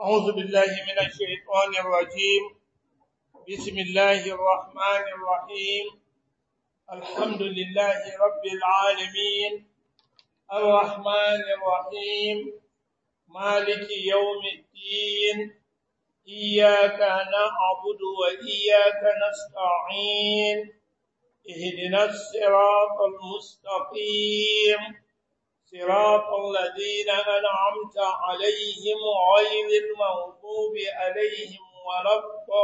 أعوذ بالله من الشيطان الرجيم بسم الله الرحمن الرحيم الحمد لله رب العالمين الرحمن الرحيم مالك يوم الدين إياك نعبد وإياك نستعين اهدنا الصراط المستقيم صراط الذين أنعمت عليهم غير المغضوب عليهم ولا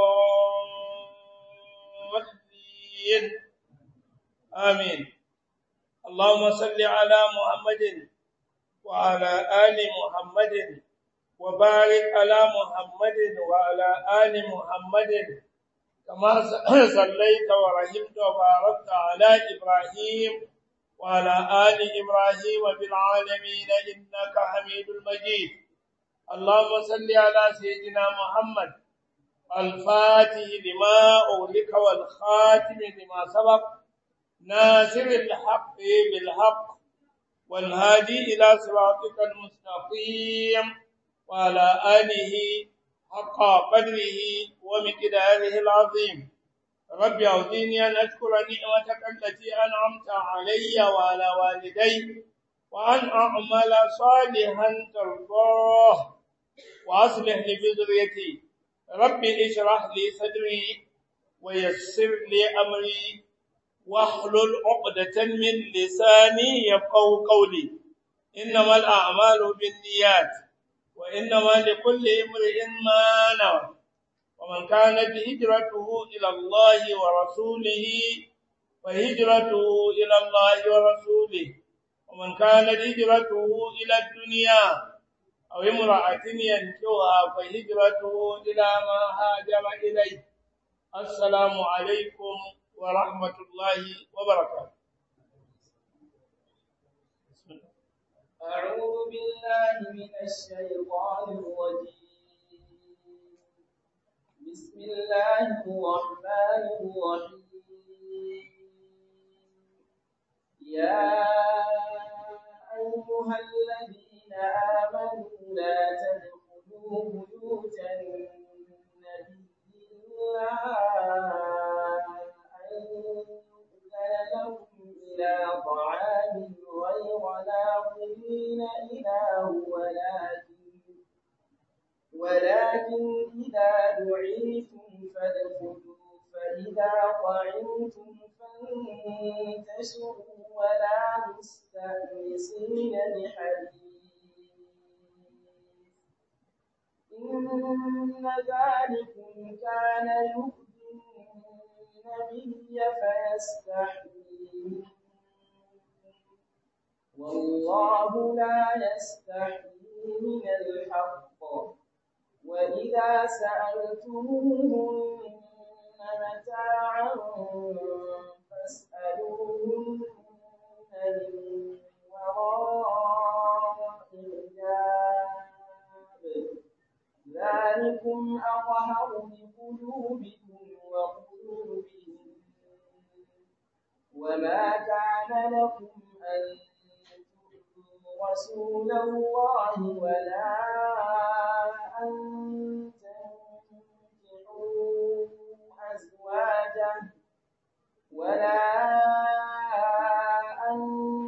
الضالين آمين اللهم صل على محمد وعلى آل محمد وبارك على محمد وعلى آل محمد كما صليت ورحمت وباركت على إبراهيم وعلى آل إبراهيم في العالمين إنك حميد المجيد اللهم صل على سيدنا محمد الفاتح لما أغلق والخاتم لما سبق ناصر الحق بالحق والهادي إلى صراطك المستقيم وعلى آله حق قدره ومقداره العظيم رب أعوذني أن أشكر نعمتك التي أنعمت علي وعلى والدي وأن أعمل صالحا ترضاه وأصلح لي بذريتي رب اشرح لي صدري ويسر لي أمري واحلل عقدة من لساني يفقهوا قولي إنما الأعمال بالنيات وإنما لكل امرئ ما نوى ومن كانت هجرته إلى الله ورسوله فهجرته إلى الله ورسوله ومن كانت هجرته إلى الدنيا أو امرأة ينكوها فهجرته إلى ما هاجر إليه السلام عليكم ورحمة الله وبركاته أعوذ بالله من الشيطان الرجيم بسم الله الرحمن الرحيم يا أيها الذين آمنوا لا تدخلوا بيوت النبي إلا أن يؤذن لكم إلى طعام غير ناظرين إله ولكن ولكن إذا دعيتم فادخلوا فإذا طعمتم فانتشروا ولا مستأنسين لحديث إن ذلكم كان يؤذي النبي فيستحيي والله لا يستحيي من الحق وإذا سألتموهن متاعا فاسألوهن من وراء حجاب ذلكم أظهر لقلوبكم وقلوبهم وما كان لكم أن تؤذوا رسول الله ولا أن تنكحوا أزواجه ولا أن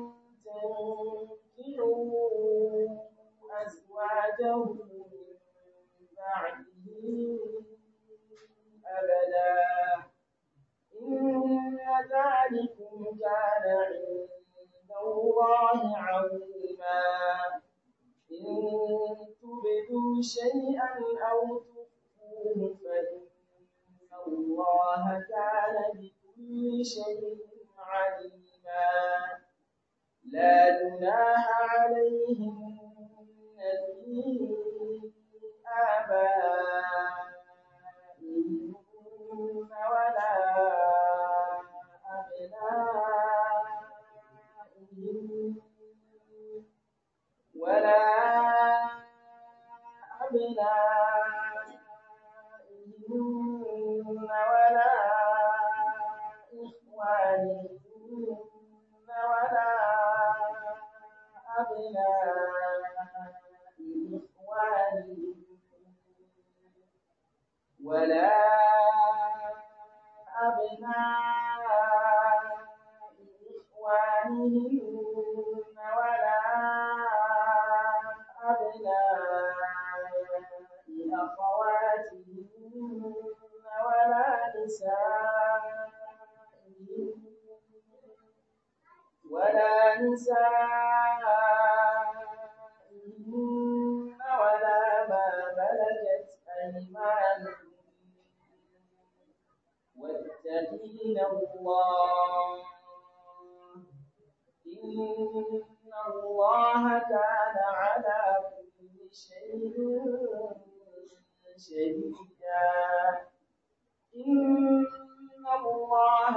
تنكحوا أزواجه من بعده أبدا إن ذلكم كان عند الله عظيما إن تبدوا شيئا أو تخفوه فإن الله كان بكل شيء عليما لا جناح عليهن في آبائهن ولا أبنائهن ولا أبنائهن ولا إخوانهن ولا أبناء إخوانهن ولا أبناء إخوانهن ولا أبناء أخواتهن ولا نسائهن ولا نسائهن ولا ما ملكت أيمانهن واتقين الله إن الله كان على كل شيء شهيدا إن الله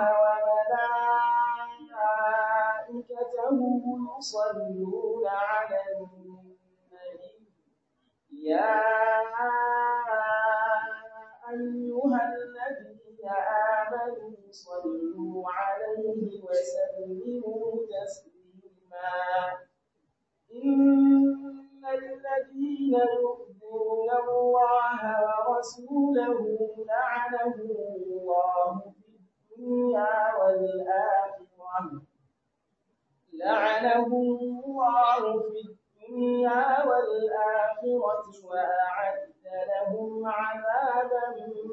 وملائكته يصلون على النبي يا أيها الذين آمنوا صلوا عليه وسلموا تسليما إن الذين يؤذون الله ورسوله لعنهم الله في الدنيا والآخرة لعنهم الله في الدنيا والآخرة وأعد لهم عذابا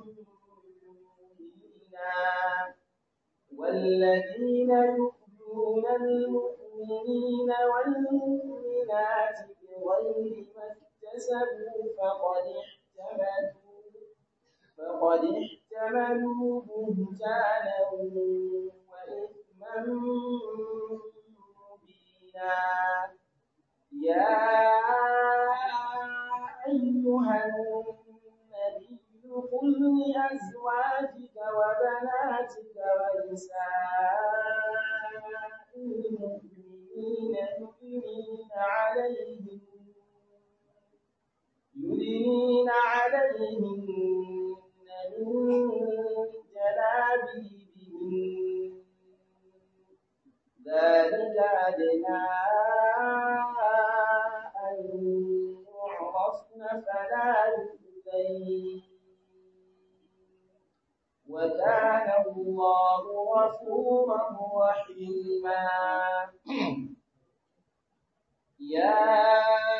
مهينا والذين يؤذون المؤمنين والمؤمنات بغير ما اكتسبوا فقد احتملوا فقد احتملوا بهتانا وإثما مبينا يا أيها النبي قل لأزواجك وبناتك ونساء المؤمنين يدنين عليهم يدنين عليهن من جلابيبهن ذلك أدنى أن يعرفن فلا يؤذين وكان الله غفورا رحيما يا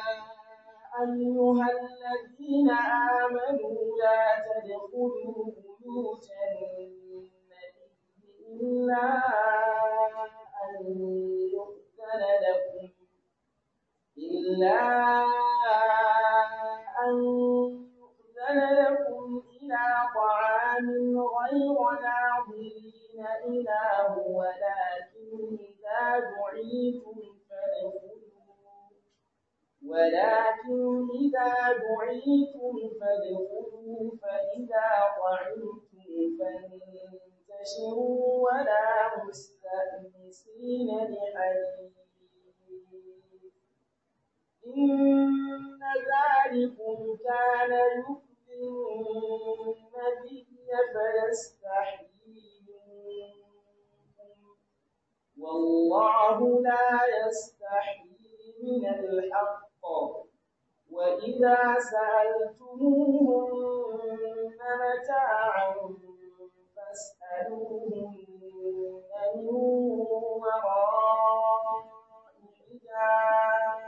أيها الذين آمنوا لا تدخلوا بيوت النبي إلا أن يؤذن لكم إلا أن يؤذن لكم إلى طعام غير ناظرين إله ولكن إذا دعيتم فادخلوا ولكن إذا دعيتم فادخلوا فإذا طعمتم فانتشروا ولا مستأنسين لحديث إن ذلكم كان يؤذي النبي فيستحيي منكم والله لا يستحيي من الحق وإذا سألتموهن متاعا فاسألوهن من وراء حجاب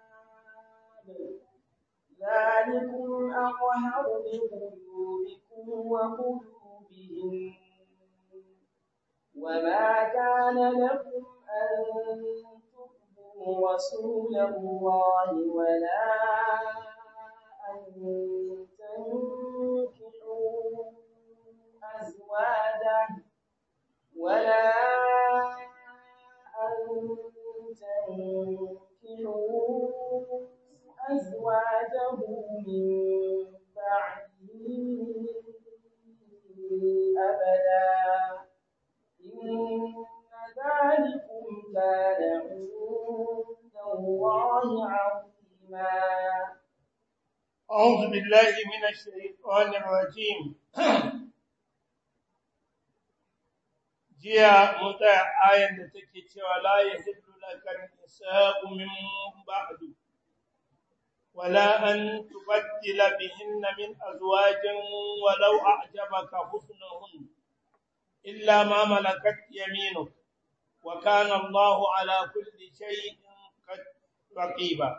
ذلكم أطهر لقلوبكم وقلوبهم وما كان لكم أن تؤذوا رسول الله ولا أن تنكحوا أزواجه ولا أن تنكحوا أزواجه من بعده أبدا إن ذلكم كان عند الله عظيما أعوذ بالله من الشيطان الرجيم jiya mun tsaya ayan da take cewa la yahillu laka nisa'u min ba'du ولا أن تبدل بهن من أزواج ولو أعجبك حسنهن إلا ما ملكت يمينك وكان الله على كل شيء رقيبا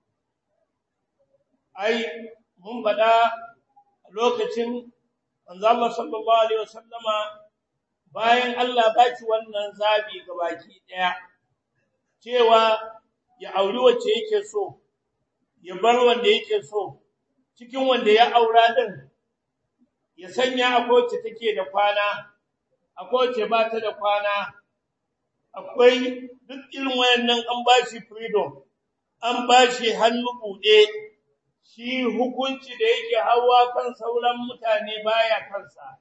أي من بدأ lokacin manzo Allah sallallahu alaihi wasallama bayan Allah ba shi wannan zabi baki daya cewa ya auri wacce yake so ya bar wanda yake so cikin wanda ya aura din ya sanya akwai wacce take da kwana akwai wacce ba ta da kwana akwai duk irin wayannan an ba shi freedom an ba shi hannu bude shi hukunci da yake hawa kan sauran mutane baya kansa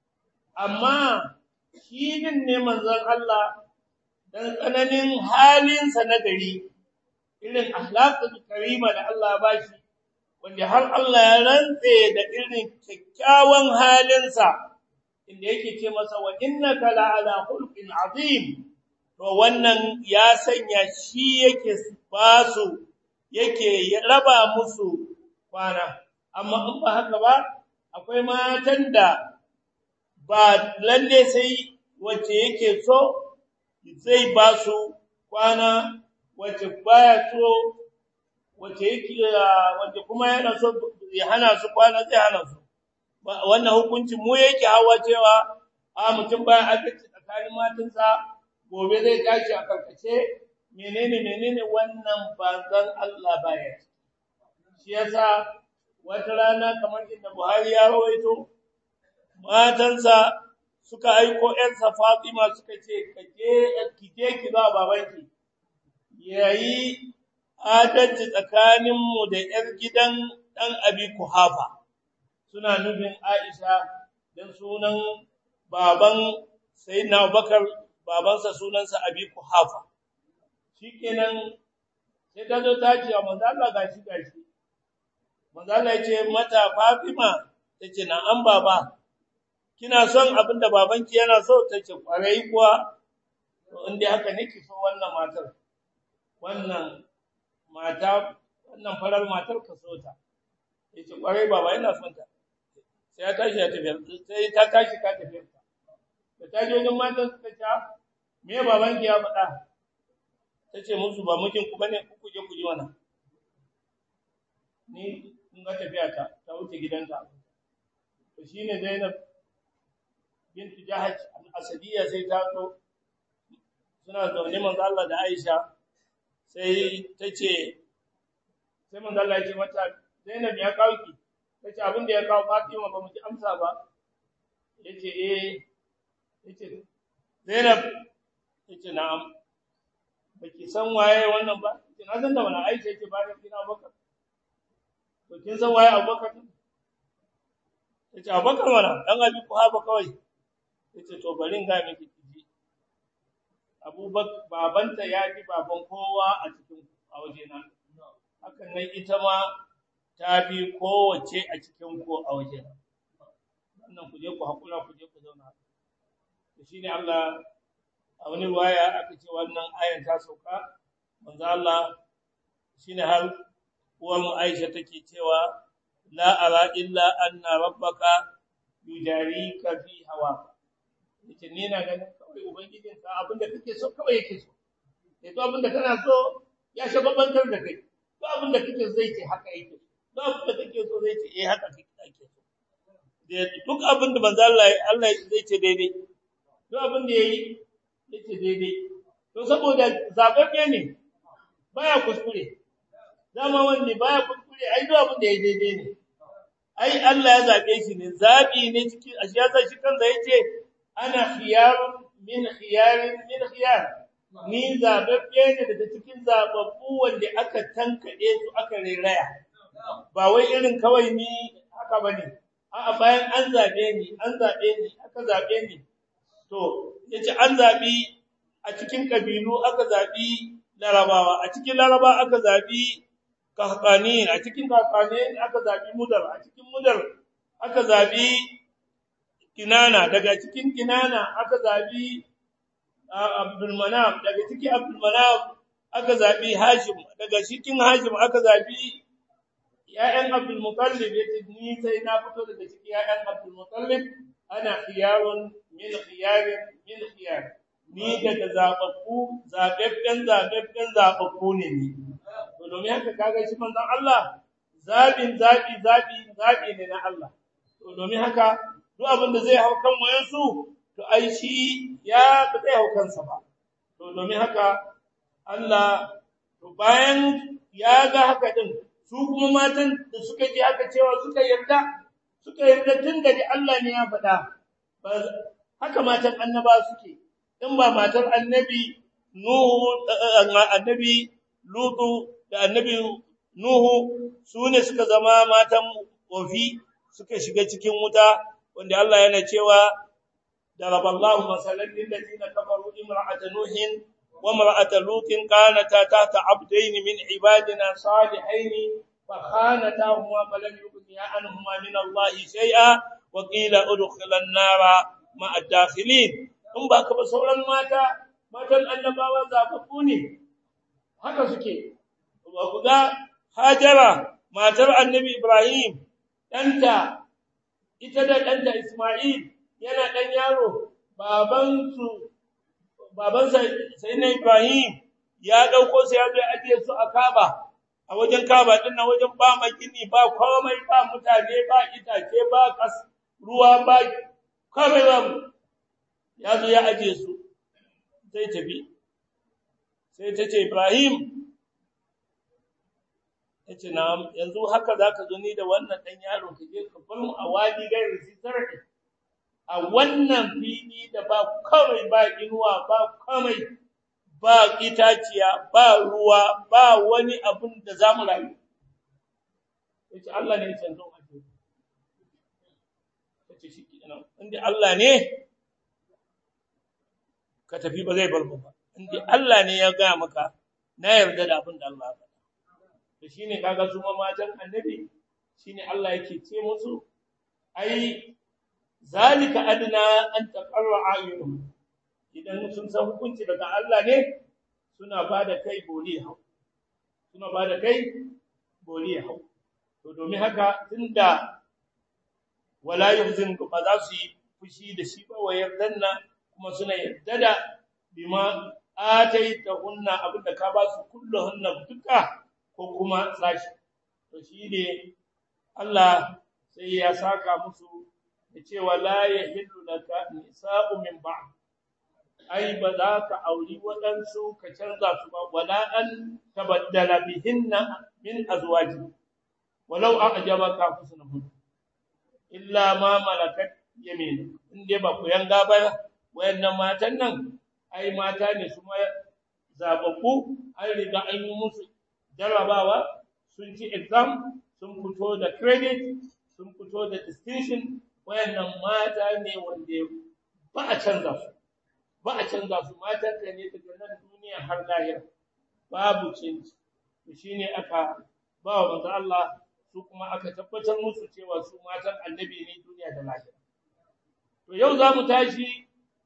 amma shi din ne manzon Allah dan tsananin halinsa na gari irin akhlaqul karima da Allah ba shi wanda har Allah ya rantse da irin kyakkyawan halinsa inda yake ce masa wa innaka la'ala khulqin azim to wannan ya sanya shi yake basu yake raba musu kwana amma in ba haka ba akwai matan da ba lalle sai wacce yake so zai ba su kwana wacce baya so wacce yake wacce kuma yana so ya hana su kwana zai hana su wannan hukunci mu yake hawa cewa a mutum baya adalci tsakanin matansa gobe zai tashi a karkace menene menene wannan bazan Allah baya shi yasa wata rana kamar inda Buhari ya rawaito matansa suka aiko ƴarsa Fatima suka ce kaje kije ki ba babanki yayi adalci tsakanin mu da ƴar gidan dan Abi Kuhafa suna nufin Aisha dan sunan baban Sayyidina Abubakar babansa sunansa Abi Kuhafa shikenan sai ta zo ta ce manzo Allah gashi gashi manzo Allah ya ce mata Fatima tace na an baba kina son abinda babanki yana so tace kwarai kuwa to inda haka nake so wannan matar wannan mata wannan farar matar ka so ta yace kwarai baba ina son ta sai ya tashi ya tafi sai ta tashi ka tafi da ta je wajen matan suka ce me babanki ya faɗa tace musu ba mijin ku bane ku je ku ji wannan ni in ga tafiya ta ta wuce gidanta to shine Zainab bint Jahash al-Asadiyya sai ta zo suna zaune manzo Allah da Aisha sai tace sai manzo Allah ya ce mata Zainab ya kawo ki tace abin da ya kawo Fatima ba mu ji amsa ba yace eh yace Zainab yace na'am baki san waye wannan ba yace na san da wannan Aisha yake ba da kina Abubakar to kin san waye Abubakar yace Abubakar mana dan Abi Kuhaba kawai yace to bari in ga miki kiji Abubakar babanta ya ji baban kowa a cikin a wajena hakan nan ita ma ta bi kowace a cikin ko a wajena wannan ku je ku hakura ku je ku zauna to shine Allah a wani waya aka ce wannan ayan ta sauka manzo Allah shine har uwar mu Aisha take cewa la ara illa anna rabbaka yujarika fi hawa yace ni na ganin kawai ubangijin ka abinda kake so kawai yake so sai to abinda kana so ya shababantar da kai to abinda kake zai ce haka yake to abinda kake so zai ce eh haka kake ake so duk abinda manzo Allah Allah zai ce daidai duk abinda yayi yace daidai to saboda zababbe ne baya kuskure dama wanne baya kuskure ai duk abinda yayi daidai ne ai Allah ya zabe shi ne zabi ne cikin ashiyasa shi kansa yace ana khiyarun min khiyarin min khiyar ni zababbe ne daga cikin zababbu wanda aka tankade su aka reraya ba wai irin kawai ni haka bane a'a bayan an zabe ni an zabe ni aka zabe ni to yace an zabi a cikin kabilu aka zabi larabawa a cikin laraba aka zabi kahqani a cikin kahqani aka zabi mudar a cikin mudar aka zabi kinana daga cikin kinana aka zabi abdul manaf daga cikin abdul manaf aka zabi hashim daga cikin hashim aka zabi ya'yan Abdul Muttalib yace ni sai na fito daga cikin ya'yan Abdul Muttalib ana khiyarun min khiyarin min khiyar ni daga zababbu zababben zababben zababbu ne ni to domin haka kaga shi manzon Allah zabin zabi zabi zabi ne na Allah to domin haka duk abin da zai hau kan wayansu to ai shi ya ba zai hau kansa ba to domin haka Allah to bayan ya ga haka din su kuma matan da suka ji haka cewa suka yarda suka yarda tun da Allah ne ya faɗa haka matan annaba suke in ba matar annabi Nuhu annabi Lutu da annabi Nuhu su ne suka zama matan ofi suka shiga cikin wuta wanda Allah yana cewa daraballahu masalan lil ladina kafaru imra'ata nuhin wa imra'ata lutin kanata tahta abdayn min ibadina salihayn فخانتاهما فلم يغنيا عنهما من الله شيئا وقيل ادخلا النار مع الداخلين in ba ka ba sauran mata matan annabawa zababbu ne haka suke ba ku ga hajara matar annabi ibrahim ɗanta ita da ɗanta isma'il yana ɗan yaro babansu babansa sai na ibrahim ya ɗauko su ya zo ajiye su a kaba a wajen kaba din nan wajen ba makini ba komai ba mutane ba itace ba kas ruwa ba komai ba ya zo ya aje su sai tafi sai ta ce Ibrahim yace na yanzu haka zaka zo ni da wannan dan yaro ka je ka bar mu a wadi gairu sitarki a wannan fili da ba komai ba inuwa ba komai ba itaciya ba ruwa ba wani abun da zamu rayu yace Allah ne ya canzo ake yace shi kenan inda Allah ne ka tafi ba zai bar mu ba inda Allah ne ya ga maka na yarda da abin da Allah ya to shine kaga su ma matan annabi shine Allah yake ce musu ai zalika adna an taqarra ayunum idan sun san hukunci daga Allah ne suna bada kai boli hau suna bada kai boli hau to domin haka tunda wala yuhzin ba za su yi fushi da shi ba wa yardanna kuma suna yarda da bima ataita hunna abinda ka ba su kulluhunna duka ko kuma sashi to shi ne Allah sai ya saka musu da cewa la yahillu laka nisa'u min ba'd ai ba za ka auri waɗansu ka canza su ba wala an tabaddala bihinna min azwaji walau a'jabaka husnuhun illa ma malakat yamin inde ba ku yanga ba wayannan matan nan ai mata ne su ma zababbu an riga an yi musu jarrabawa sun ci exam sun fito da credit sun fito da distinction wayannan mata ne wanda ba a canza su ba a canza su matan ka ne daga nan duniya har lahira babu canji to shine aka ba wa manzo Allah su kuma aka tabbatar musu cewa su matan annabi ne duniya da lahira to yau za mu tashi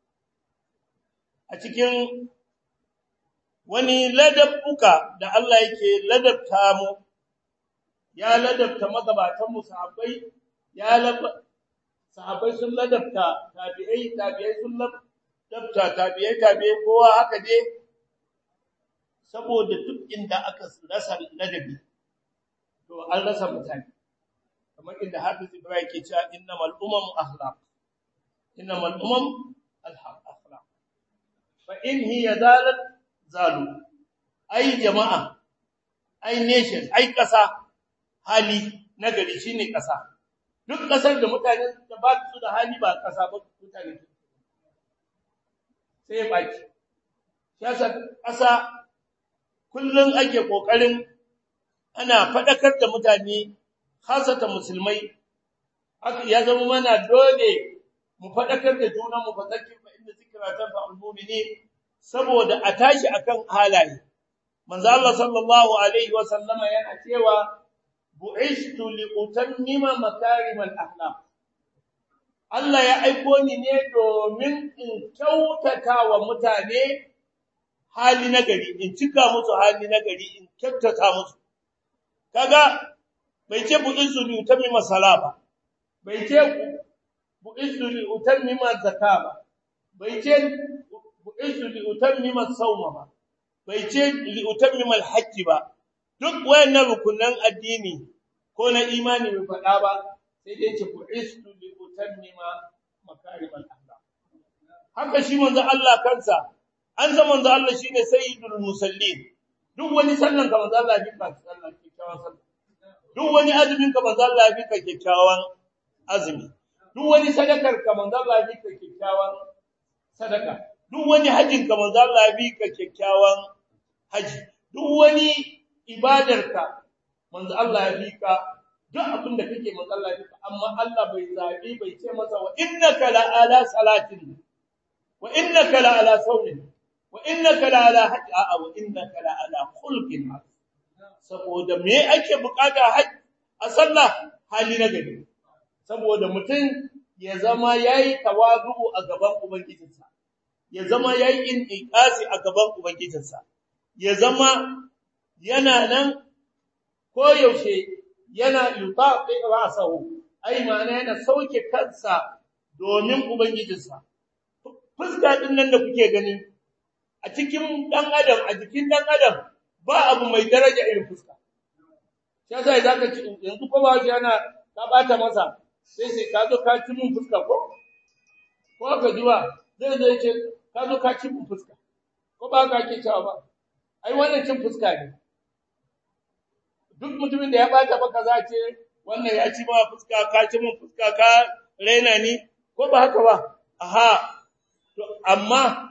a cikin wani ladabbuka da Allah yake ladabta mu ya ladabta magabatan mu sahabbai ya sahabbai sun ladabta tabi'ai tabi'ai sun ladabta tabi'ai tabi'ai kowa haka dai saboda duk inda aka rasa ladabi to an rasa mutane kamar inda Hafiz Ibrahim ke cewa innamal umam akhlaq innamal umam akhlaq fa in hiya zalat zalu ai jama'a ai nation ai kasa hali nagari shine kasa duk kasar da mutane da ba su da hali ba kasa ba mutane sai baki siyasa kasa kullun ake kokarin ana fadakar da mutane khasata musulmai ya zama mana dole mu fadakar da juna mu fadakir fa inda zikra tanfa al-mu'minin saboda a tashi akan halaye manzo Allah sallallahu alaihi wa sallama yana cewa bu'ishtu li utammima makarimal akhlaq Allah ya aiko ni ne domin in kyautata wa mutane hali nagari in cika musu hali nagari in kyautata musu kaga bai ce bu'istu li utammima sala ba bai ce bu'istu li utammima zakka ba bai ce bu'istu li utammima sawma ba bai ce li utammima al-hajj ba duk wayannan rukunan addini ko na imani bai faɗa ba sai dai ce bu'istu li utammima makarim al-akhlaq haka shi manzo Allah kansa an san manzo Allah shine sayyidul musallin duk wani sallan ka manzo Allah bi ka sallan kikkiawan sallah duk wani azumin ka manzo Allah bi ka kikkiawan azumi duk wani sadakar ka manzo Allah bi ka kikkiawan sadaka duk wani hajjin ka manzo Allah bi ka kikkiawan haji duk wani ibadar ka manzo Allah bi ka duk abin da kake manzo Allah bi ka amma Allah bai zabi bai ce masa wa innaka la ala salatin wa innaka la ala sawmin wa innaka la ala hajj a wa innaka la ala khulqin saboda me ake bukata hajj a sallah hali na gari saboda mutum ya zama yayi tawazu a gaban ubangijinsa ya zama yayi inqasi a gaban ubangijinsa ya zama yana nan koyaushe yana yutaqi ra'sahu ai ma'ana yana sauke kansa domin ubangijinsa fuska din nan da kuke gani a cikin dan adam a jikin dan adam ba abu mai daraja irin fuska sai sai zaka ci yanzu ko ba shi yana ka bata masa sai sai ka zo ka ci mun fuska ko ko ka jiwa zai zai ce ka zo ka ci mun fuska ko ba ka ke cewa ba ai wannan cin fuska ne duk mutumin da ya bata maka za ce wannan ya ci ma fuska ka ci mun fuska ka raina ni ko ba haka ba aha to amma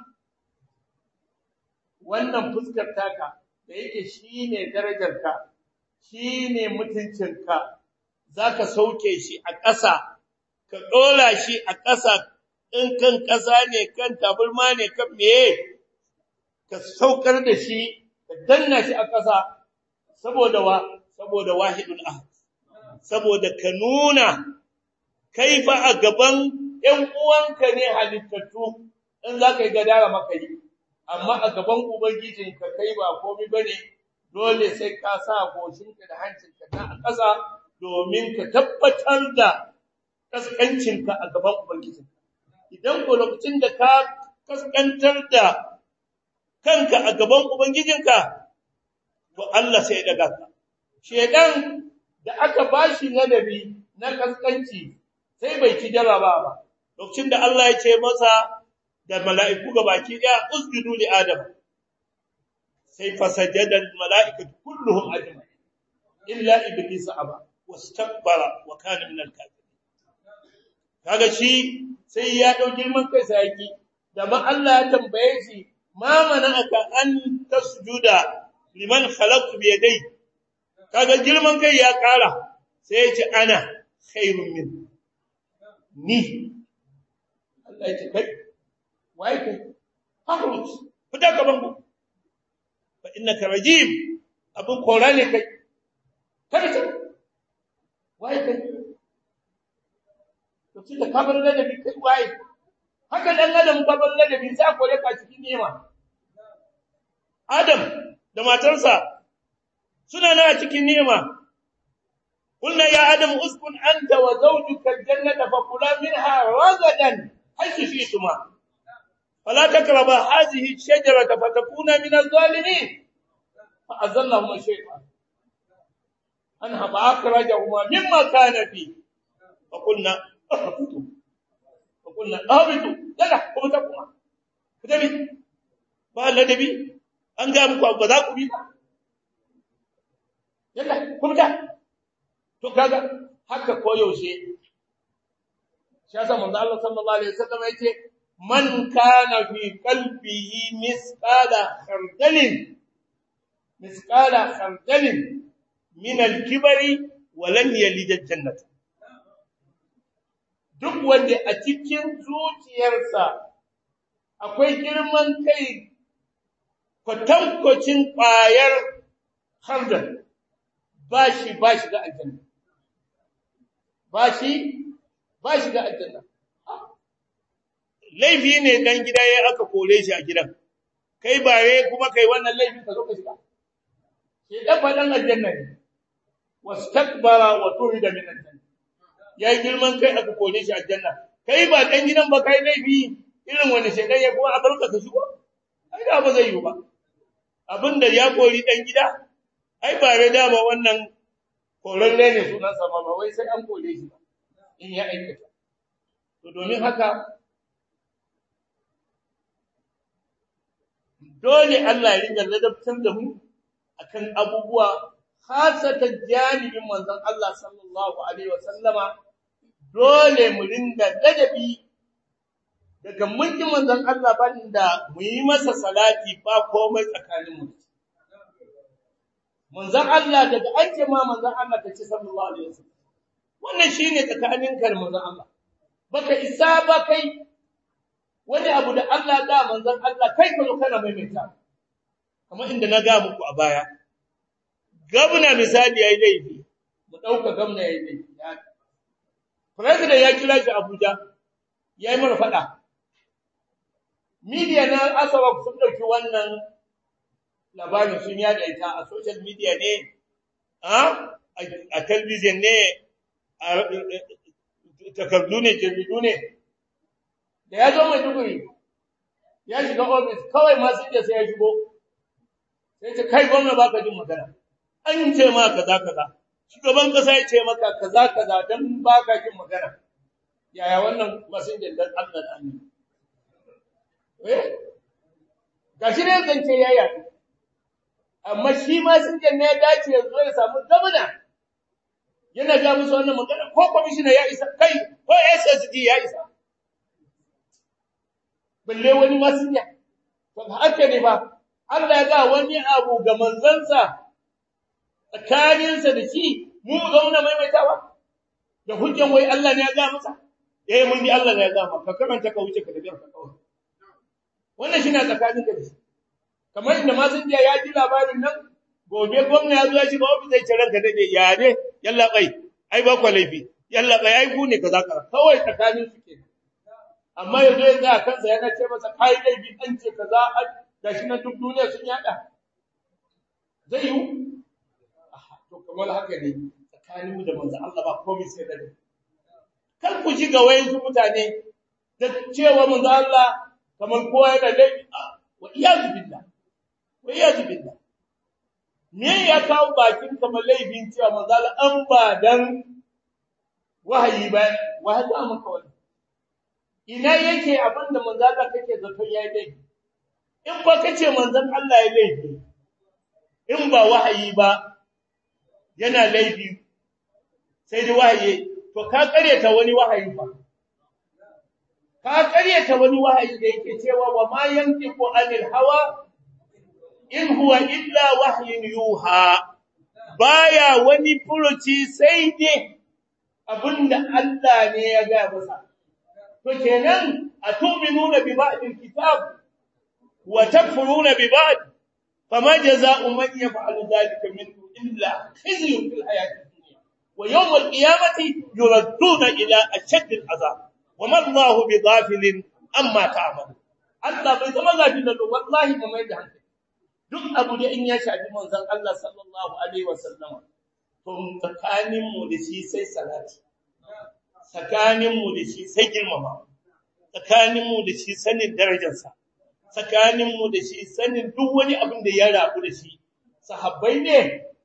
wannan fuskar taka da yake shine darajarka shine mutuncinka zaka sauke shi a ƙasa ka dora shi a ƙasa in kan ƙasa ne kan taburma ne kan meye ka saukar da shi ka danna shi a ƙasa saboda wa saboda wahidul ahad saboda ka nuna kai fa a gaban ƴan uwanka ne halittattu in za ka yi gadara maka yi amma a gaban ubangijinka kai ba komai bane dole sai ka sa goshinka da hancinka na a ƙasa domin ka tabbatar da kaskancinka a gaban ubangijinka idan ko lokacin da ka kaskantar da kanka a gaban ubangijinka to Allah sai ya daga ka shedan da aka bashi ladabi na kaskanci sai bai ci jaraba ba lokacin da Allah ya ce masa da mala'iku gabaki daya usjudu li adam sai fasajada al mala'ikatu kulluhum ajma'in illa iblis aba wastakbara wa kana min al kafirin kaga shi sai ya dau girman kai sai yaki da ba Allah ya tambaye shi ma mana'aka an tasjuda liman khalaqtu bi yadai kaga girman kai ya kara sai ya ce ana khairun min ni Allah ya ce kai wai kai fahrut fita gaban ku fa innaka rajim abun kora ne kai kada ta wai kai to kika kabar da bi kai wai haka dan adam kabar da bi sai kore ka cikin nema adam da matarsa suna na cikin nema قلنا يا آدم اسكن أنت وزوجك الجنة فكلا منها رغدا حيث شئتما فلا تقربا هذه الشجرة فتكونا من الظالمين فأزلهما الشيطان أنها فأخرجهما مما كان فيه فقلنا اهبطوا فقلنا اهبطوا يلا اهبطوا كتبي ba ladabi an ga muku ba za ku bi ba yalla ku fita to kaga haka koyaushe shi yasa manzo Allah sallallahu alaihi wasallam yace man kana fi qalbihi misqala khardalin misqala khardalin min al-kibri wa lam yalid al-jannah duk wanda a cikin zuciyarsa akwai girman kai kwatankwacin ƙwayar khardal ba shi ba shi ga aljanna ba shi ba shi ga aljanna laifi ne dan gida yayi aka kore shi a gidan kai bare kuma kai wannan laifin ka zo ka shiga shi dan fa dan aljanna ne wastakbara wa turida min aljanna yayi girman kai aka kore shi aljanna kai ba dan gidan ba kai laifi irin wani shedan ya kuma abarka ka shigo ai da ba zai yi ba abinda ya kori dan gida ai ba da dama wannan koran ne sunan sa ba wai sai an kore shi ba in ya aikata to domin haka dole Allah ya riga ladabtar da mu akan abubuwa khasatan janibin manzon Allah sallallahu alaihi wasallama dole mu ringa ladabi daga mulkin manzon Allah banda mu yi masa salati ba komai tsakanin mu manzon Allah daga an ce ma manzon Allah ta ce sallallahu alaihi wasallam wannan shine tsakanin kar manzon Allah baka isa ba kai wani abu da Allah da manzon Allah kai ka zo kana maimaita kamar inda na ga muku a baya gabna misali yayi laifi mu dauka gabna yayi laifi president ya kira shi Abuja yayi mana fada media na asawa sun dauki wannan labarin sun yada ita a social media ne a a television ne a takardu ne jaridu ne da ya zo mai duguri ya shiga ofis kawai masu da sai ya shigo sai ta kai gwamna baka jin magana an ce ma kaza kaza shugaban kasa ya ce maka kaza kaza dan baka jin magana yaya wannan masinjan dan Allah da annabi eh gashi ne zance ya yi amma shi masinjan ne ya dace ya zo ya samu gwamna yana ga musu wannan magana ko commissioner ya isa kai ko SSD ya isa balle wani masinya to haka ne ba Allah ya ga wani abu ga manzansa tsakaninsa da shi mu zauna maimaitawa da hujjan wai Allah ne ya ga masa eh mun bi Allah ne ya ga maka karanta ka wuce ka da biyar ka kawai wannan shine tsakanin ka da shi kamar inda masinja ya ji labarin nan gobe gwamna ya zo ya shiga ofis zai ciran ka dade ya ne yalla bai ai ba ku laifi yalla bai ai ku ne kaza kaza kawai tsakanin su kenan amma yanzu ya ga kansa yana ce masa kai laifi an ce kaza gashi nan duk duniya sun yada zai yi to kamar haka ne tsakanin mu da manzo Allah ba komai sai da kar ku ji ga wayansu mutane da cewa manzo Allah kamar kowa yana laifi wa iyazu billah wa iyazu billah me ya kawo bakin kamar laifin cewa manzo Allah an ba dan wahayi ba wahayi maka wannan ina yake abinda manzo Allah kake zato yayi laifi in ba kace manzon Allah ya laifi in ba wahayi ba yana laifi sai da wahayi to ka karyata wani wahayi ba ka karyata wani wahayi da yake cewa wa ma yantiqu anil hawa in huwa illa wahyun yuha baya wani furuci sai dai abinda Allah ne ya ga masa to kenan atu'minuna bi ba'dil kitab wa takfuruna bi ba'd fama jazaa'u man yaf'alu dhalika minkum illa khizyun fil hayati dunya wa yawm al-qiyamati yuradduna ila ashadd al-'adhab wama Allahu bighafilin amma ta'malu Allah bai zama gafin da wallahi mu mai da hankali duk abu da in ya shafi manzon Allah sallallahu alaihi wasallam to tsakanin mu da shi sai salati tsakaninmu da shi sai girmama tsakaninmu da shi sanin darajarsa tsakaninmu da shi sanin duk wani abin da ya rabu da shi sahabbai ne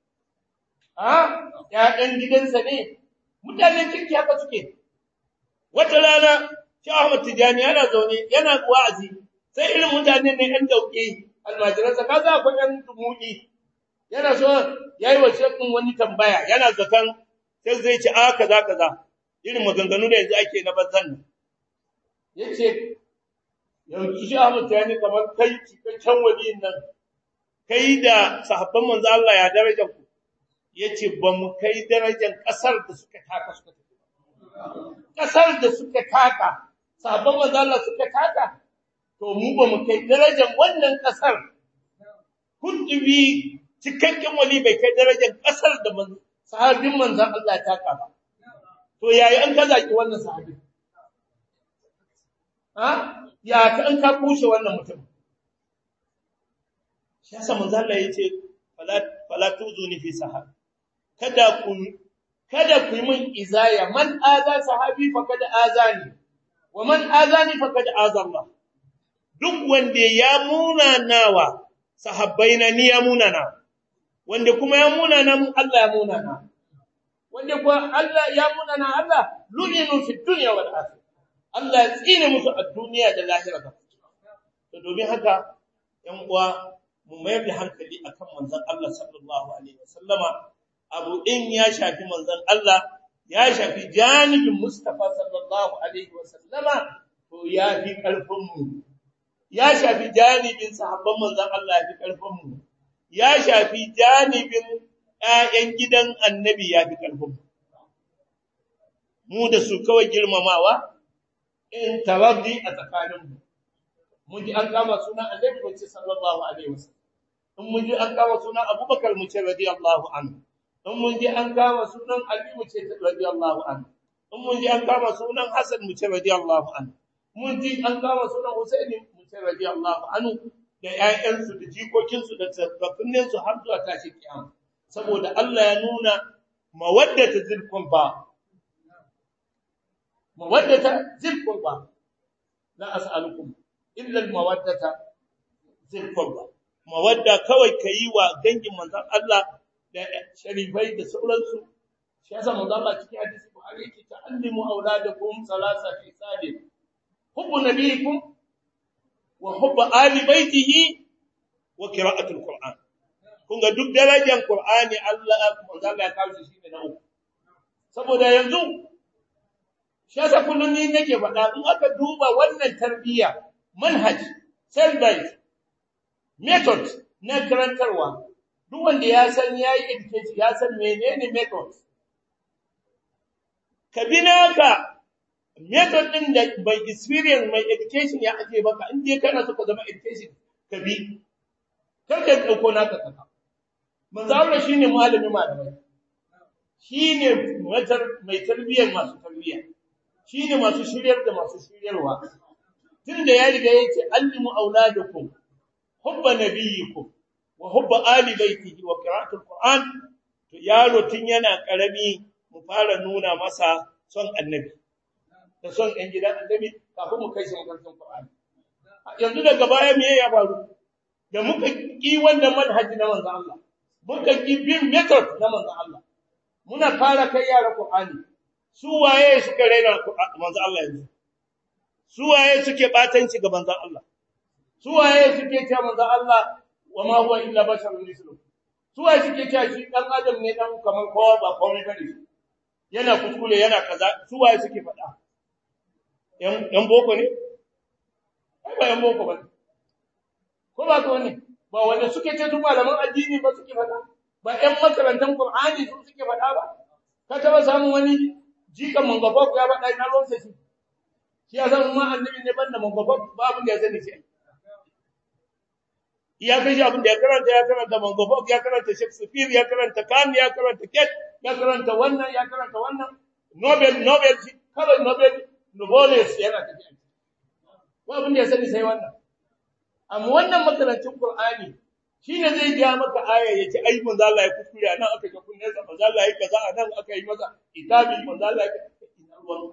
a ƴaƴan gidansa ne mutanen kirki haka suke wata rana shi Ahmad Tijani yana zaune yana wa'azi sai irin mutanen ne ɗan dauke almajiransa ka za ku ɗan dumuni yana so yayi wa shekun wani tambaya yana zakan sai zai ci a kaza kaza irin maganganu da yanzu ake na banzan nan yace yanzu shi Ahmad Tijani kamar kai cikakken waliyin nan kai da sahabban manzo Allah ya daraja ku yace ba mu kai darajar kasar da suka taka suka tafi kasar da suka taka sahabban manzo Allah suka taka to mu ba mu kai darajar wannan kasar kudubi cikakken wali bai kai darajar kasar da sahabin manzo Allah ya taka ba to yayi an kaza ki wannan sahabi ha ya ka an ka kushe wannan mutum shi yasa manzo Allah yace fala fala tuzuni fi sahab kada ku kada ku yi min izaya man aza sahabi faqad azani wa man azani faqad azallah duk wanda ya munanawa sahabbaina ni ya munana wanda kuma ya munana mun Allah ya munana wanda kuma Allah ya munana Allah lu'inu fi dunya wal akhirah Allah ya tsine musu a duniya da lahira ba to domin haka yan uwa mu mayar da hankali akan manzon Allah sallallahu alaihi wasallama abu din ya shafi manzon Allah ya shafi janibin Mustafa sallallahu alaihi wasallama to ya fi karfin mu ya shafi janibin sahabban manzon Allah ya fi karfin mu ya shafi janibin ƴaƴan gidan annabi ya fi karfin mu mu da su kawai girmamawa in taraddi a tsakanin mu mun ji an kama sunan annabi mu ce sallallahu alaihi wasallam in mun ji an kama sunan abubakar mu ce radiyallahu anhu in mun ji an kama sunan ali mu ce radiyallahu anhu in mun ji an kama sunan hasan mu ce radiyallahu anhu mun ji an kama sunan husaini mu ce radiyallahu anhu da ƴaƴansu da jikokinsu da tsafaffinsu har zuwa tashi kiyama saboda Allah ya nuna mawaddata zilkun ba mawaddata zilkun ba la as'alukum illa al-mawaddata zilkun ba mawadda kawai kayi wa dangin manzon Allah da sharifai da sauransu shi yasa manzon Allah cikin hadisi Buhari yake ta'allimu auladakum salasa fi sadin hubbu nabiyikum wa hubbu ali baitihi wa qira'atul qur'an kun ga duk darajar qur'ani Allah manzon Allah ya kawo shi ne na uku saboda yanzu shi yasa kullun ni nake faɗa in aka duba wannan tarbiyya manhaj self-based method na karantarwa duk wanda ya san yayi education ya san menene method ka bi naka method din da by experience mai education ya aje baka in dai kana so ka zama education ka bi kar ka dauko naka kaka manzo Allah shine malami malamai shine matar mai tarbiyyar masu tarbiyya shine masu shiryar da masu shiryarwa tunda ya riga yace allimu auladakum hubba nabiyikum wa hubba ali baitihi wa qira'atul qur'an to yaro tun yana karami mu fara nuna masa son annabi da son ɗan gidan annabi kafin mu kai shi makarantar qur'ani yanzu daga baya me ya faru da muka ki wannan manhaji na manzon Allah muka ki bin method na manzon Allah muna fara kai yara qur'ani su waye suka raina manzon Allah yanzu su waye suke batanci ga manzon Allah su waye suke cewa manzo Allah wa ma huwa illa basharun mislu su waye suke cewa shi dan adam ne dan kamar kowa ba komai bane yana kuskure yana kaza su waye suke faɗa yan yan boko ne ai ba yan boko ba ko ba ko ne ba wanda suke ce su malaman addini ba suke faɗa ba yan makarantan Qur'ani su suke faɗa ba ka taba samun wani jikan mangaba ya faɗa ina ruwan sa shi shi ya san ma annabi ne banda mangaba babu da ya sani shi ya kai shi abin da ya karanta ya karanta Mangofok ya karanta Shakespeare ya karanta Khan ya karanta Ket ya karanta wannan ya karanta wannan Nobel Nobel kawai Nobel Nobelis yana tafiya ko abin da ya sani sai wannan amma wannan makarantun Qur'ani shine zai ga maka aya yace ai manzo Allah ya kuskure anan aka ga kunne sa manzo Allah ya kaza anan aka yi masa itabi manzo Allah ya ina ruwan